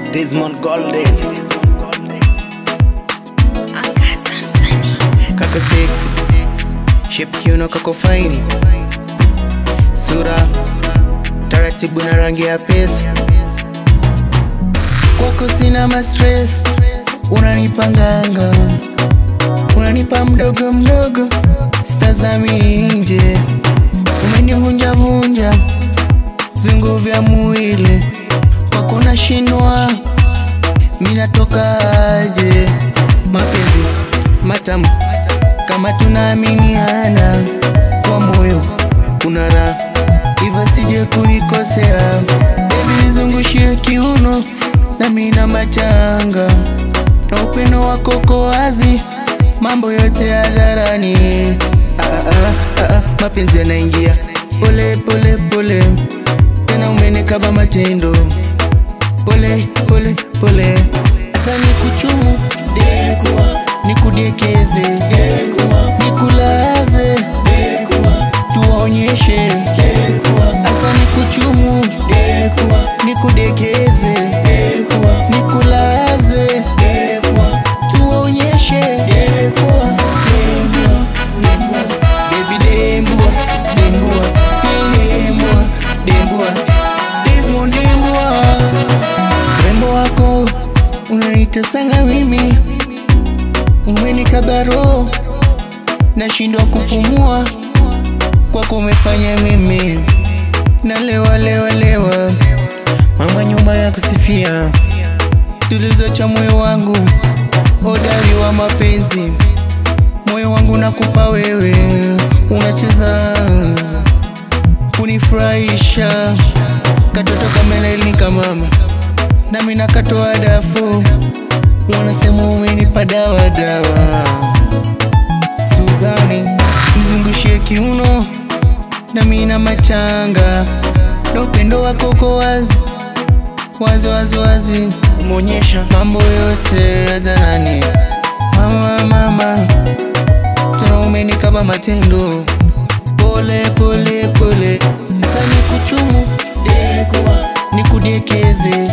Desmond Golden Angaza msanii kako sexy shape kiuno kako faini sura taratibu na rangi ya pesa kwako sina mastress unanipanganga unanipa mdogo mdogo stazami nje umenivunjavunja viungo vya mwili kwako nashinwa minatokaje mapenzi matamu kama tunaaminiana kwa moyo kuna raha hivyo sije kunikosea bebi nizungushie kiuno na mina machanga na upendo wako ko wazi mambo yote hadharani ah, ah, ah, ah, mapenzi yanaingia pole pole pole tena umenikaba matendo pole pole pole asa nikuchumu nikudekeze nikulaze tuwaonyeshe asa nikuchumu nikudekeze nikulaze tuwaonyeshe Baby dembua, dembua, si dembua, dembua, Desmond dembua. Urembo wako unanitesanga mimi, umenikaba roho, nashindwa kupumua, kwako umefanya mimi nalewa lewa lewa, mama nyumba ya kusifia, tulizo cha moyo wangu, hodari wa mapenzi, moyo wangu nakupa wewe, unacheza kunifurahisha, katoto kameleni kamama, nami nakatoa dafu, wanasema umenipa dawa dawa. Suzani, mzungushie kiuno nami na machanga, na upendo wako ko wazi wazi wazi wazi, umeonyesha mambo yote hadharani. Mama mama, tena umenikaba matendo, pole pole pole, sasa nikuchumu nikudekeze